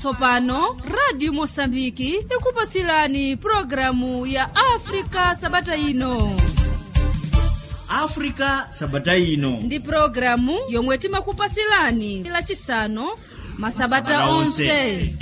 tsopano radio mosambiki ikupasilani programu ya afrika sabata ino africa sabata ino ndi programu yomwe timakupasilani lachisanu masabata Masabata onse. onse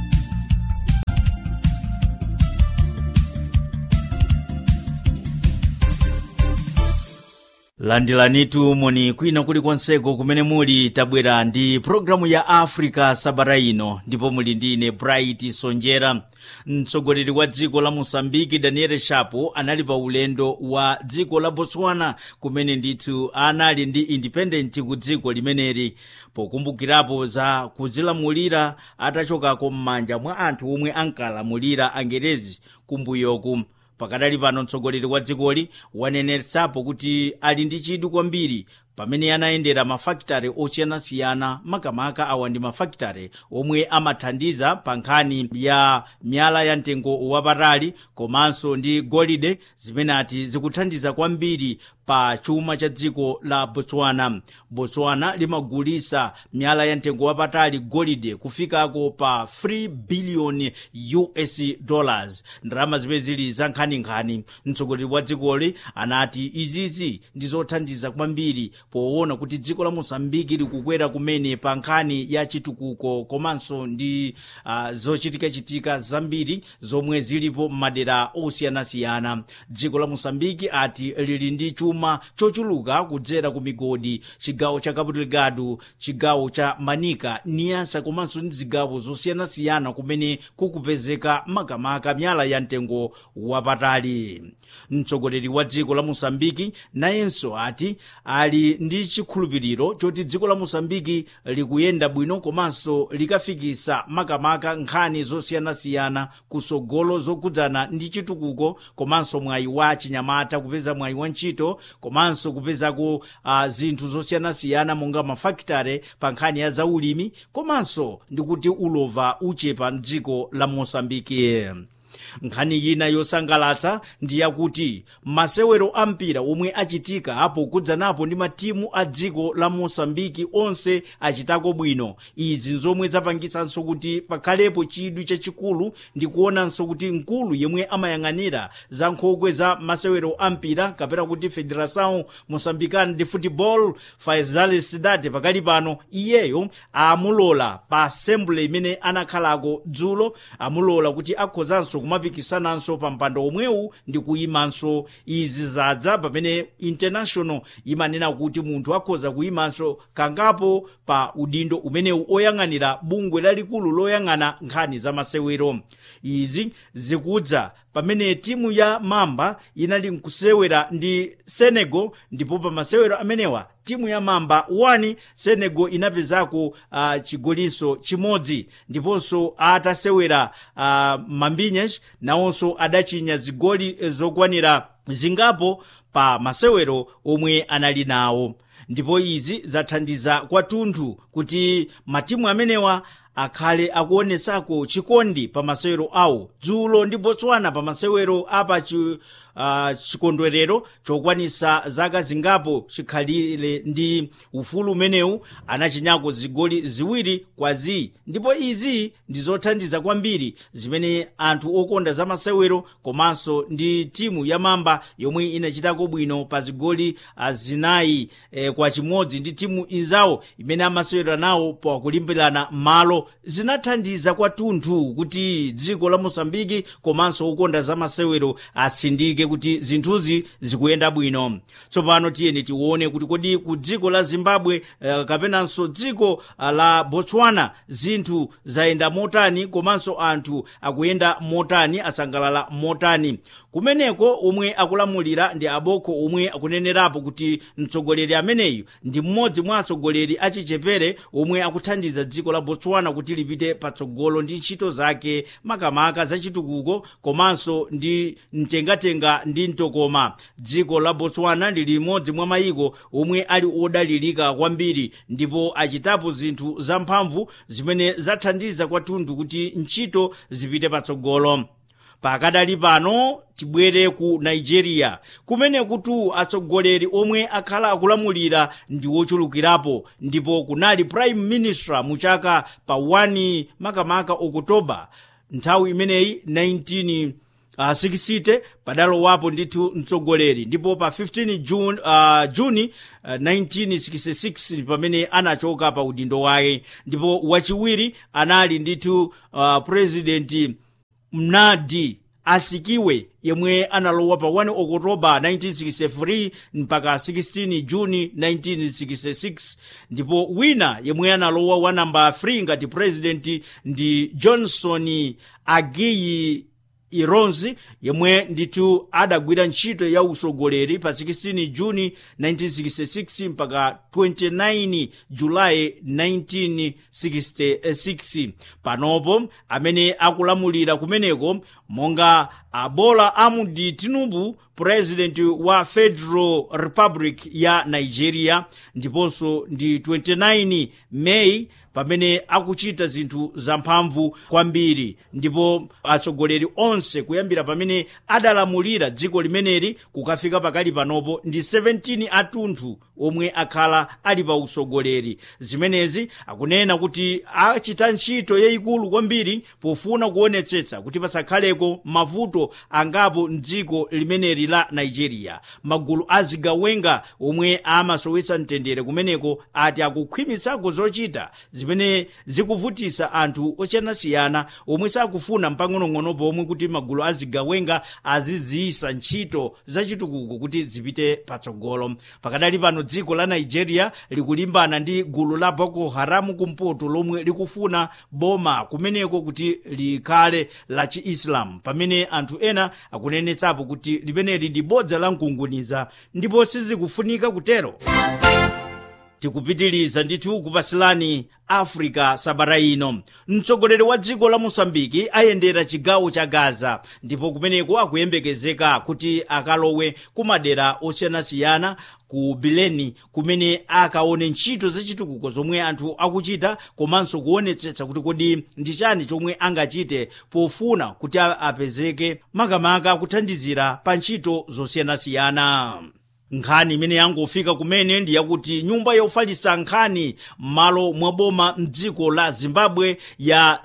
landilanitu moni kwina kulikonseko kumene muli tabwera ndi programu ya africa sabata ino ndipo muli ndi ine bright sonjera mtsogoleri wa dziko la mosambiki daniel shapo anali pa ulendo wa dziko la botswana kumene ndithu anali ndi independent ku dziko limeneli pokumbukirapo za kudzilamulira atachokako m'manja mwa anthu omwe ankalamulira angerezi kumbuyoku pakadali pano mtsogoleri wa dzikoli wanenetsapo kuti ali ndi chidwi kwambiri pamene anayendera mafakitare osiyanasiyana makamaka awa ndi mafakitare omwe amathandiza pa nkhani ya miyala ya mtengo wapatali komanso ndi golide zimene ati zikuthandiza kwambiri pa chuma cha dziko la botswana botswana limagulisa miyala ya mtengo wapatali golide kufikako pa 3 biliyoni us dollars ndalama zimene zili za nkhaninkhani mtsogoleri wa dzikoli anati izizi ndi zothandiza kwambiri poona kuti dziko la mosambiki likukwera kumene pa nkhani ya chitukuko komanso ndi uh, zochitikachitika zambiri zomwe zilipo m'madera osiyanasiyana dziko la mosambiki ati lili ndi chuma chochuluka kudzera ku migodi chigawo cha cabo delgado chigawo cha manika niasa komanso ndi zigawo zosiyanasiyana kumene kukupezeka makamaka miyala ya mtengo wapatali mtsogoleri wa dziko la mosambiki nayenso ati ali ndi chikhulupiriro choti dziko la mosambiki likuyenda bwino komanso likafikisa makamaka nkhani zosiyanasiyana kusogolo zokhudzana ndi chitukuko komanso mwayi wa chinyamata kupeza mwayi wa ntchito komanso kupezako uh, zinthu zosiyanasiyana monga mafakitare pa nkhani ya zaulimi komanso ndi kuti ulova uchepa mdziko la mosambiki nkhani ina yosangalatsa ndi yakuti masewero ampira omwe achitika apo kudzanapo ndi matimu a dziko la mosambiki onse achitako bwino izi nzomwe zapangisanso kuti pakhalepo chidwi chachikulu ndi kuonanso kuti mkulu yemwe amayang'anira za nkhokwe za masewero ampira kapena kuti federação moçambicana de futebol faisal cidade pakali pano iyeyo amulola pa assembly imene anakhalako dzulo amulola kuti akhozanso kumapikisananso pa mpando omwewu ndi kuyimanso izi zadza pamene international imanena kuti munthu akhoza kuyimanso kangapo pa udindo umenewu oyang'anira bungwe lalikulu loyang'ana nkhani za masewero izi zikudza pamene timu ya mamba inali nkusewera ndi senegal ndipo pa masewero amenewa timu ya mamba 1 senegal inapezako uh, chigolinso chimodzi ndiponso atasewera uh, mambinyas nawonso adachinya zigoli eh, zokwanira zingapo pa masewero omwe anali nawo ndipo izi zathandiza kwathunthu kuti matimu amenewa akhale akuonesako chikondi pa masewero awo dzulo ndi botswana pa masewero apa chi, uh, chikondwerero chokwanisa zaka zingapo chikhalire ndi ufulu umenewu anachinyako zigoli ziwiri kwa zi ndipo izi ndi zothandiza kwambiri zimene anthu okonda za masewero komanso ndi timu ya mamba yomwe inachitako bwino pa zigoli uh, zinayi eh, kwa chimodzi ndi timu inzawo imene amasewera nawo pakulimbirana malo zinathandiza kwathunthu kuti dziko la mosambiki komanso okonda za masewero atsindike kuti zinthuzi zikuyenda bwino tsopano tiyeni tione kuti kodi ku dziko la zimbabwe uh, kapenanso dziko uh, la botswana zinthu zayenda motani komanso anthu akuyenda motani asangalala motani kumeneko omwe akulamulira ndi aboko omwe akunenerapo kuti mtsogoleri ameneyu ndi mmodzi mwa atsogoleri achichepere omwe akuthandiza dziko la botswana kuti lipite patsogolo ndi ntchito zake makamaka zachitukuko komanso ndi mtengatenga ndi mtokoma dziko la botswana ndi limodzi mwa mayiko omwe ali odalirika kwambiri ndipo achitapo zinthu zamphamvu zimene zathandiza kwathunthu kuti ntchito zipite patsogolo pakadali pano tibwere ku nigeria kumene kuti atsogoleri omwe akhala akulamulira ndi wochulukirapo ndipo kunali prime minister mu chaka pa 1 makamaka okutoba nthawi imeneyi 19 uh, 60 padalowapo ndithu mtsogoleri ndipo pa 15 June, uh, juni uh, 1966 pamene anachoka pa udindo wake ndipo wachiwiri anali ndithu uh, president mnadi asikiwe yemwe analowa pa 1 okotoba 1963 mpaka 16 juni 1966 ndipo wina yemwe analowa wa namba 3 ngati president ndi johnson agiyi ironzi yemwe ndithu adagwira ntchito ya usogoleri pa 16 juni 1966 mpaka 29 julayi 1966 panopo amene akulamulira kumeneko monga abola amudi tinubu president wa federal republic ya nigeria ndiponso ndi 29 meyi pamene akuchita zinthu zamphamvu kwambiri ndipo atsogoleri onse kuyambira pamene adalamulira dziko limeneli kukafika pakali panopo ndi 17 atunthu omwe akhala ali pa usogoleri zimenezi akunena kuti achita ntchito yayikulu kwambiri pofuna kuonetsetsa kuti pasakhaleko mavuto angapo mdziko limeneli la nigeria magulu azigawenga omwe amasowetsa mtendere kumeneko ati akukhwimitsako zochita zimene zikuvutisa anthu osiyanasiyana omwe sakufuna mpang'onong'ono pomwe kuti magulu azigawenga aziziyisa ntchito zachitukuko kuti zipite patsogolo pakadali pano dziko la nigeria likulimbana ndi gulu la boko haramu kumpoto lomwe likufuna boma kumeneko kuti likhale la chiislamu pamene anthu ena akunenetsapo kuti limeneli ndi bodza la mkunguniza ndipo sizikufunika kutero tikupitiliza ndithu kupasilani africa sabata ino mtsogoleri wa dziko la mosambiki ayendera chigawo cha gaza ndipo kumeneko akuyembekezeka kuti akalowe kumadera osiyanasiyana ku bileni kumene akaone ntchito zachitukuko zomwe anthu akuchita komanso kuonetsetsa kuti kodi ndi chani chomwe angachite pofuna kuti apezeke makamaka kuthandizira pa ntchito zosiyanasiyana nkhani imene yangofika kumene ndi yakuti nyumba yofalitsa nkhani m'malo mwa boma mdziko la zimbabwe ya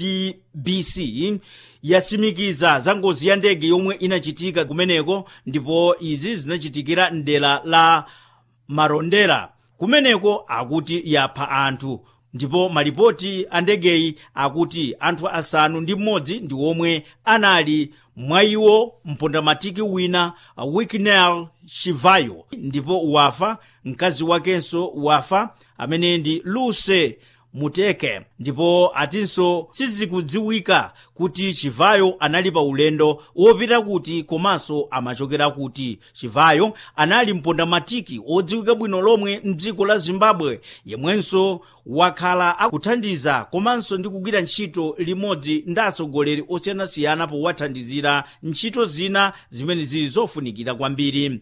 zdbc yasimikiza za ngozi ya ndege yomwe inachitika kumeneko ndipo izi zinachitikira mdera la marondera kumeneko akuti yapha anthu ndipo malipoti a ndegeyi akuti anthu asanu ndi mmodzi ndi omwe anali mwa iwo mpondamatiki wina wikinel chivayo ndipo wafa mkazi wakenso wafa amene ndi luse muteke ndipo atinso sizikudziwika kuti chivayo anali pa ulendo wopita kuti komanso amachokera kuti chivayo anali mpondamatiki odziwika bwino lomwe mdziko la zimbabwe yemwenso wakhala akuthandiza komanso ndi kugwira ntchito limodzi ndi atsogoleri osiyanasiyana powathandizira ntchito zina zimene zili zofunikira kwambiri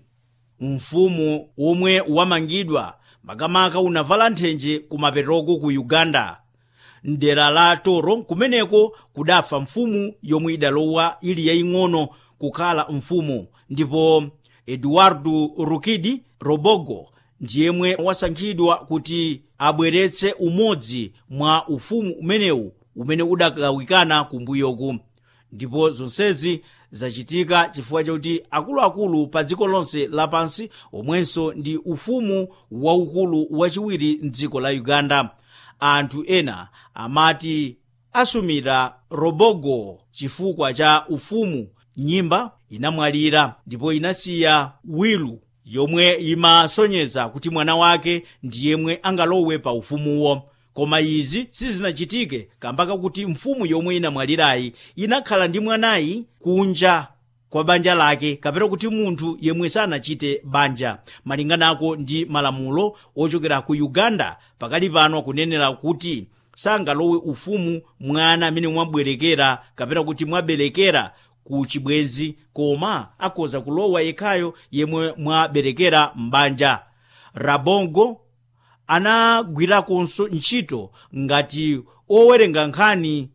mfumu womwe wamangidwa makamaka unavala nthenje kumapetoko ku uganda mdera la toro kumeneko kudafa mfumu yomwe idalowa ili yaying'ono kukhala mfumu ndipo eduardo rukidi robogo ndiyemwe wasankhidwa kuti abweretse umodzi mwa ufumu umenewu umene udagawikana kumbuyoku ndipo zonsezi zachitika chifukwa chakuti akuluakulu pa dziko lonse lapansi omwenso ndi ufumu waukulu wachiwiri mdziko la uganda anthu ena amati asumira robogo chifukwa cha ufumu nyimba inamwalira ndipo inasiya wilu yomwe imasonyeza kuti mwana wake ndiyemwe angalowe pa ufumuwo koma izi sizinachitike kambaka kuti mfumu yomwe inamwalirayi inakhala ndi mwanayi kunja kwa banja lake kapena kuti munthu yemwe sanachite banja malinganako ndi malamulo ochokera ku uganda pakali pano akunenera kuti sangalowe ufumu mwana amene mwabwerekera kapena kuti mwaberekera ku chibwenzi koma akhoza kulowa yekhayo yemwe mwaberekera m'banja rabongo anagwirakonso ntchito ngati owerenga nkhani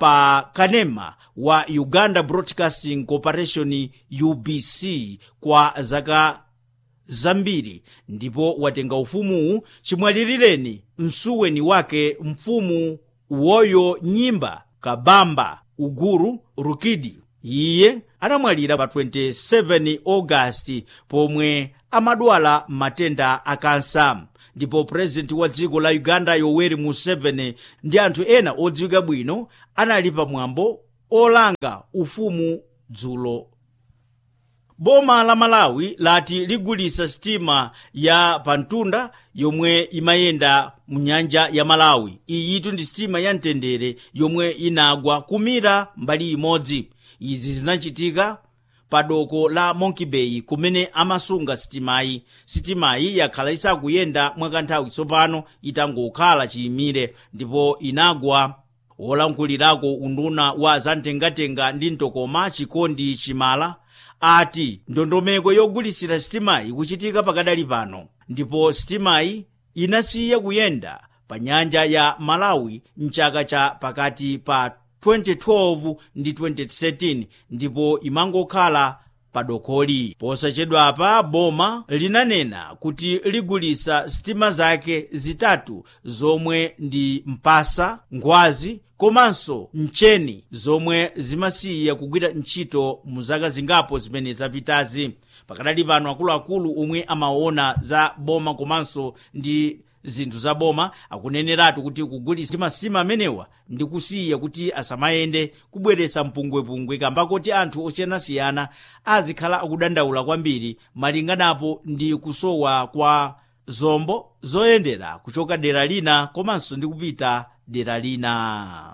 pa kanema wa uganda broadcasting corporation ubc kwa zaka zambiri ndipo watenga ufumuwu chimwalirireni msuweni wake mfumu woyo nyimba kabamba uguru rukidi iye anamwalira pa 27 augasti pomwe amadwala matenda akansa ndipo purezidenti wa dziko la uganda yoweri museveni ndi anthu ena odziwika bwino anali pamwambo olanga ufumu dzulo boma la malawi lati ligulisa sitima ya pantunda yomwe imayenda mu nyanja ya malawi iyitu ndi sitima ya mtendere yomwe inagwa kumira mbali imodzi izi zinachitika pa doko la monkey bay kumene amasunga sitimayi sitimayi yakhala isakuyenda mwakanthawi tsopano itangokhala chiyimire ndipo inagwa wolankhulirako unduna wa zamtengatenga ndi mtokoma chikondi chimala ati ndondomeko yogulisira sitimayi kuchitika pakadali pano ndipo sitimayi inasiya kuyenda pa nyanja ya malawi mchaka cha pakati pa 2012 ndi 2013 ndipo imangokhala padokoli posachedwapa boma linanena kuti ligulisa sitima zake zitatu zomwe ndi mpasa ngwazi komanso mcheni zomwe zimasiya kugwira ntchito mu zaka zingapo zimene zapitazi pakadali pano akuluakulu omwe amaona za boma komanso ndi zinthu za boma akuneneratu kuti kugulisa masitima amenewa ndi kusiya kuti asamayende kubweretsa mpungwepungwe kamba kuti anthu osiyanasiyana azikhala akudandaula kwambiri malinganapo ndi kusowa kwa zombo zoyendera kuchoka dera lina komanso ndi kupita dera lina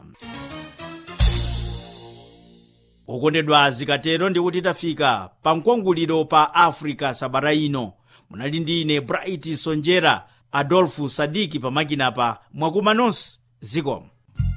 okondedwa zikatero ndi kuti tafika pa mkwanguliro pa africa sabata ino munali ndi ine bright sonjera adolfu sadiki pamakinapa mwakuma nonse zikomo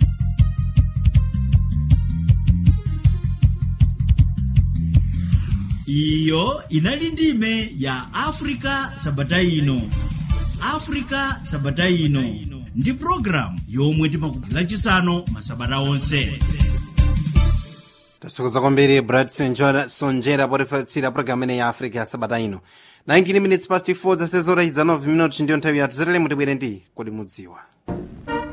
iyo inali ndime ya africa sabata ino africa sabata ino ndi programu yomwe timakupira chisanu masabata onse tathokoza kwambiri brad sonjera, sonjera potifatsira programu ineyi ya africa ya sabata ino 19 minutes past 4 zasezora idza 9 minutes ndiyo nthawi yathu zatalemo tibwere ndi kodi mudziwa